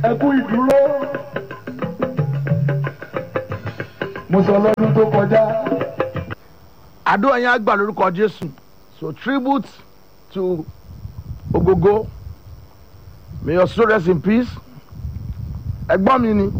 ẹ kú ìdúró mo sọ lọ́dún tó kọjá àdúrà yẹn á gbà lórúkọ jésù so tribute to ogogo may your soul rest in peace ẹ̀gbọ́n mi ni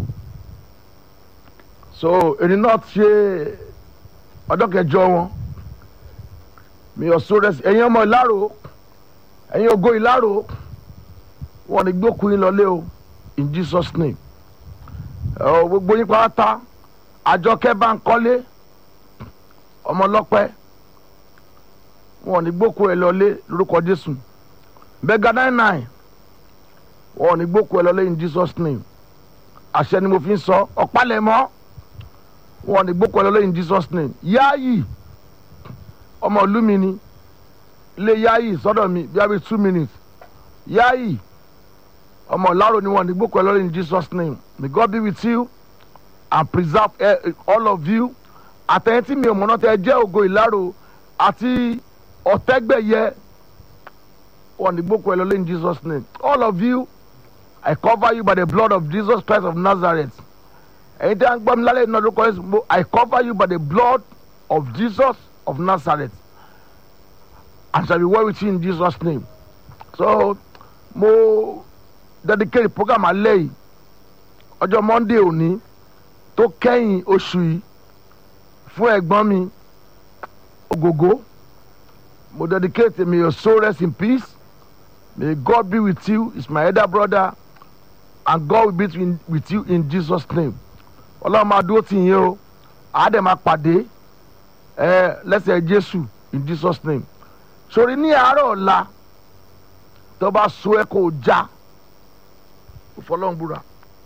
so èyí náà ṣe ọjọ́ kẹjọ wọn may your soul rest ẹ̀yin ọmọ ìlàrò ẹ̀yin ògo ìlàrò wọn ni gbókùn yín lọlé o in jesus name ẹ gbogbo yín pátá àjọkẹ́ bá ń kọ́lé ọmọ ọlọ́pẹ́ wọn ò ní gbókò ẹ lọlé lórúkọ jésù bẹ́gà nine nine wọn ò ní gbókò ẹ lọlé in jesus name àṣẹ ni mo fi ń sọ ọ̀pálẹ̀mọ́ wọn ò ní gbókò ẹ lọlé in jesus name yáàyì ọmọ ìlú mi ni ilé yáàyì sọ́dọ̀ mi bí i two minutes yáàyì ọmọ ìlàrò ni wọn ò ní gbókò ẹ lọlé in jesus name may god be with you and preserve eh, all of you àtẹ̀yìn tí mi ò mọ̀nà tẹ jẹ́ ògo ìlàrò àti ọ̀tẹ́gbẹ̀yẹ wọn ní gbókò ẹ lọlé in jesus name all of you i cover you by the blood of jesus christ of nazareth ẹ̀yin tí a ń gbọ́ mi lálẹ́ iná lórúkọ yẹn i cover you by the blood of jesus of nazareth and shall be well with you in jesus name so mo dedicate program alẹ́ yìí ọjọ́ monday òní tó kẹ́yìn oṣù yìí fún ẹ̀gbọ́n mi ògògó mo dedicate may your soul rest in peace may God be with you is my elder brother and God will be in, with you in Jesus name ọlọ́run máa dúró tì yín o àádẹ́ máa pàdé ẹ lẹ́sẹ̀ Jésù in Jesus name sori ní àárọ̀ ọ̀la tó bá so ẹ kó o já òfọlọ́run búra.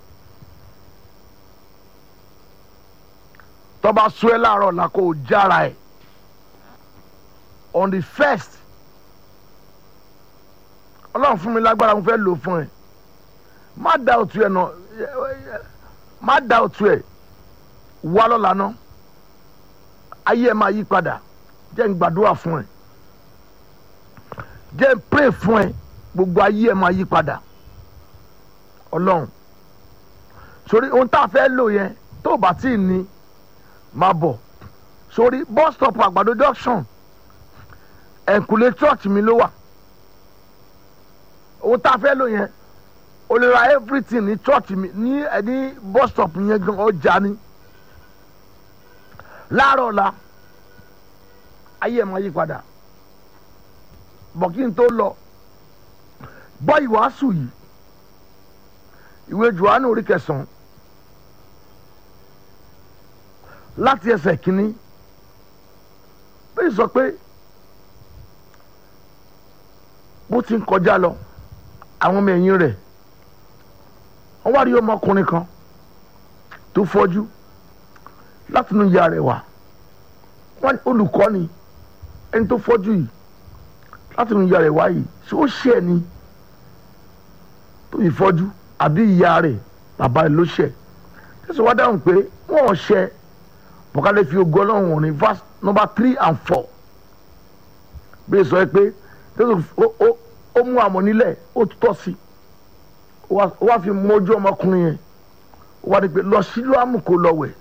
tọba sọ ẹ láàárọ̀ la kó o jára ẹ on the first ọlọ́run fún mi lágbára mo fẹ́ lò fún ẹ má da òtún ẹ nà má da òtún ẹ wá lọ́la ná ayé ẹ máa yí padà jẹ́ n gbàdúrà fún ẹ jẹ́ n pray fún ẹ gbogbo ayé ẹ máa yí padà ọlọ́run sórí ohun tá a fẹ́ lò yẹn tó o bá tí ì ní máa bọ̀ sórí bus stop àgbàdo junction ẹ̀kúlé church mi ló wà ohun tá a fẹ́ lò yẹn o lè ra everything ní church mi ní ẹni bus stop yẹn gan ọjà ni láàárọ̀ la ayé ẹ̀ máa yí padà bọ̀ kí n tó lọ gbọ́ ìwàásù yìí ìwé Jòhánù orí kẹsàn-án láti ẹsẹ̀ kínní bẹ́ẹ̀ sọ pé bó ti ń kọjá lọ àwọn ọmọ ẹ̀yìn rẹ̀ wọ́n wá rí ọmọkùnrin kan tó fọ́jú láti inú ìyá rẹ̀ wá wọ́n olùkọ́ ni ẹni tó fọ́jú yìí láti inú ìyá rẹ̀ wá yìí ṣé ó ṣe ẹ̀ ni tó yìí fọ́jú àbí ìyá rẹ̀ bàbá rẹ̀ ló ṣẹ̀ tẹ̀sán wá dáhùn pé wọ́n ò ṣẹ̀ bọ̀kálẹ̀ fi ogun ọlọ́run wọ̀n ní verse number three and four bí sọ pé ó mú àmọ́ nílẹ̀ ó tọ́ sí ó wá fi mójú ọmọkùnrin yẹn ó wá ní pé lọ sílùú àmù kó lọ wẹ̀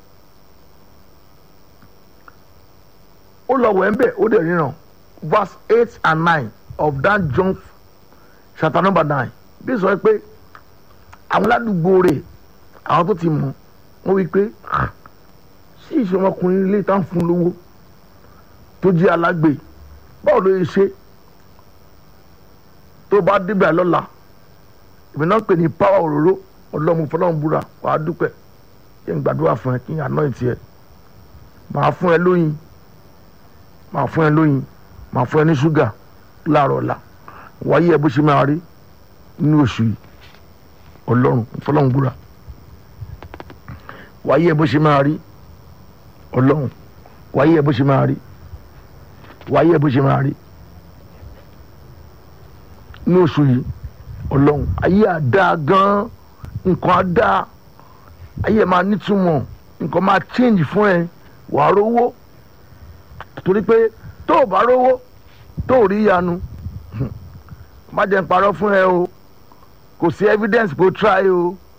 ó lọ wẹ̀ ń bẹ̀ ó dẹ̀ ríran verse eight and nine of that John chapter number nine bí sọ pé àwọn ládùúgbò rẹ̀ àwọn tó ti mọ̀ wọ́n wí pé sí ìṣe ọmọkùnrin ilé tá ń fún lówó tó jẹ́ alágbe báwo ló yẹ ṣe tó bá débẹ̀ lọ́la ìbí náà pè ní power òróró ọlọ́mú fọlọ́mú búra wàá dúpẹ́ kí n gbàdúrà fún ẹ kí n àná ìtì ẹ màá fún ẹ lóyin màá fún ẹ lóyin màá fún ẹ ní ṣúgà láàárọ̀ ọ̀la wáyé ẹ bó ṣe máa rí nínú oṣù yìí ọlọ́run fọlọ́mú búra wáyé ẹ bó ṣe máa rí ọlọ́run wáyé ẹ bó ṣe máa rí wáyé ẹ bó ṣe máa rí ní oṣù yìí ọlọ́run ayé àdá gan nǹkan àdá ayé ẹ máa nítumọ̀ nǹkan máa change fún ẹ wàá rówó torí pé tó o bá rówó tó o rí ìyanu má jẹ́ n parọ́ fún ẹ o kò sí evidence kó try o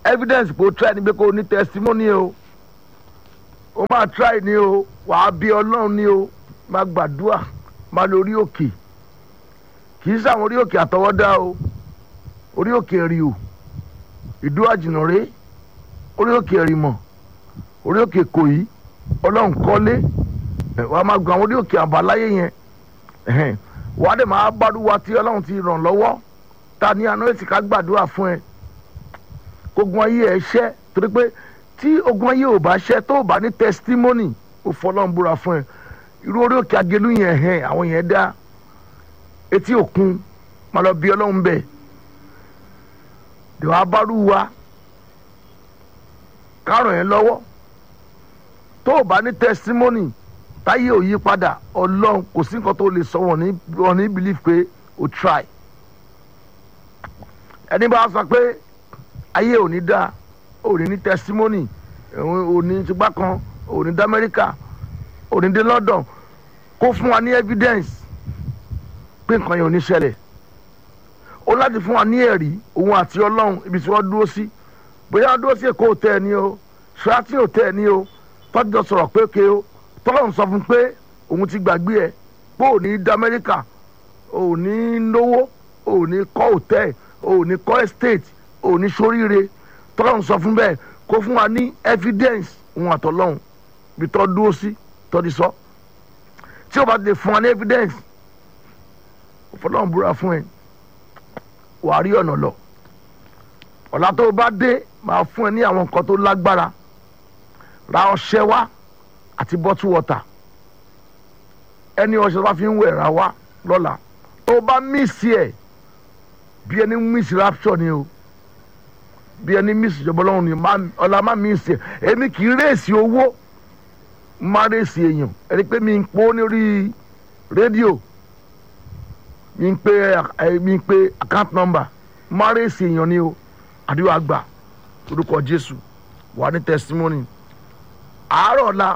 evidence pé o try ni pé kó o ní testimony o o máa try ni o wàá bí ọlọ́run ni o máa gbàdúrà máa lọ orí òkè kì í sàwọn orí òkè àtọwọ́dá o orí òkè rí o ìdú àjìnàrè orí òkè ẹ̀rìmọ̀ orí òkè kòyí ọlọ́run kọ́lé ẹ̀, wàá máa gbọ́ àwọn orí òkè àbáláyé yẹn ẹ̀hẹ́n, wàá dẹ̀ máa gbàdúrà tí ọlọ́run ti ràn lọ́wọ́ ta ní àná èsì ká gbàdúrà fún ẹ kógun ayé ẹ ṣẹ́ torí pé tí ogun ayé ò bá ṣẹ́ tó o bá ní testimony ó fọlọ́run búra fún ẹ irú orí òkè agelu yẹn hẹ́n àwọn yẹn dá etí òkun máa lọ bí ọlọ́run bẹ́ẹ̀ dèwà bárú wa kárùn yẹn lọ́wọ́ tó o bá ní testimony táyé ò yí padà ọlọ́run kò sí nǹkan tó lè sọ wọn ní wọn ní believe pé o try ẹni bá sọ pé ayé ò ní dá ò ní ní testimony ò ní tìgbà kan ò ní dá amẹ́ríkà ò ní dé london kó fún wa ní evidence pé nǹkan yẹn ò ní ṣẹlẹ̀ ó láti fún wa ní ẹ̀rí òun àti ọlọ́run ibi tí wọ́n dúró sí bóyá wọ́n dúró sí èkó òtẹ́ ẹ̀ ní o ṣáàtì òtẹ́ ẹ̀ ní o tọ́jú sọ̀rọ̀ pé ké o tọ́lọ́run sọ fún pé òun ti gbàgbé ẹ̀ pé ò ní dá amẹ́ríkà ò ní lówó ò ní kọ́ òtẹ́ ò ní kọ́ estate ò ní soríire tọ́lọ́run sọ fún bẹ́ẹ̀ kó fún wa ní evidence òun àtọ́lọ́run bí tọ́ dúró sí tọ́ ti sọ tí o bá ti lè fún wa ní evidence fọlọ́run búra fún ẹ wàá rí ọ̀nà lọ ọ̀la tó o bá dé máa fún ẹ ní àwọn nǹkan tó lágbára ra ọṣẹ wá àti bottle water ẹni ọṣẹ tó bá fi ń wẹ̀ ra wá lọ́la tó o bá mísì ẹ̀ bí ẹni mísì rapture ni o bí ẹni mísì ìjọba ọlọ́run ni má- ọ̀la má mísì ẹ̀ èmi kì í rèsì owó má rèsì èèyàn ẹni pé mi ń pọ́ lórí rédíò mi ń pe ẹ mi ń pe account number má rèsì èèyàn ni o àdúrà gbà orúkọ jésù wà ní testimony àárọ̀ ọ̀la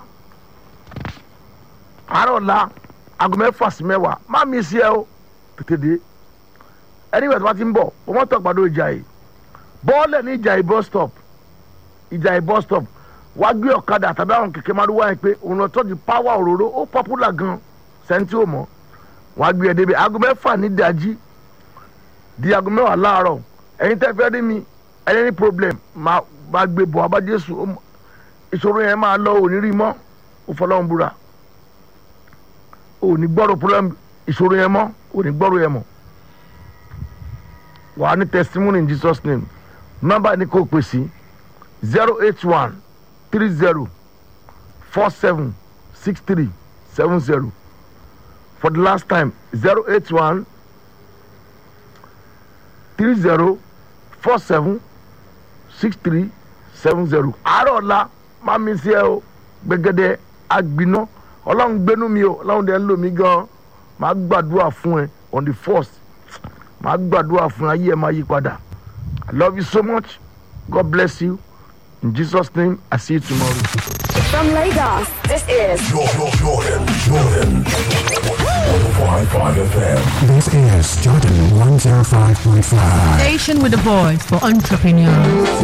àárọ̀ ọ̀la aago mẹ́fà sí mẹ́wàá má mi sí ẹ o tètè dé ẹni ìgbà tó bá ti ń bọ̀ o mọ́ tọ́ gbàdo ìjà yìí bọ́ọ̀lẹ̀ ní ìjà yìí bus stop ìjà yìí bus stop wá gbé ọ̀kadà tàbí àwọn kẹ̀kẹ́ máa wá yẹn pé òun lọ tọ́jú power òróró ó popular gan sẹ́ńtì ò mọ́ wọ́n á gbé ẹ débi aago mẹ́fà ní ìdájí di aago mẹ́wàá láàárọ̀ ẹ̀yin tẹ́ fẹ́ rí mi ẹni ní problem máa máa gbé bọ̀ abá jésù ó mọ- ìṣòro yẹn máa lọ òní rí mọ́ ó fọlọ́run búra òní gbọ́rọ̀ problem ìṣòro yẹn mọ́ òní gbọ́rọ̀ yẹn mọ́ wàá ní testimony in jesus name nọ́mbà ní kò pè sí zero eight one three zero four seven six three seven zero for the last time zero eight one three zero four seven six three seven zero. àárọ̀ ọ̀la máa mi sí ẹ o gbẹgẹdẹ agbiná ọlọ́run gbénú mi o ọlọ́run dẹ̀ ń lò mí gan máa gbàdúrà fún ẹ on the first máa gbàdúrà fún ayé ẹ máa yí padà i love you so much god bless you in jesus name i see you tomorrow. From Lagos, this is Jordan, Jordan, Jordan. 105.5 FM. This is Jordan 105.5. Station with a voice for entrepreneurs.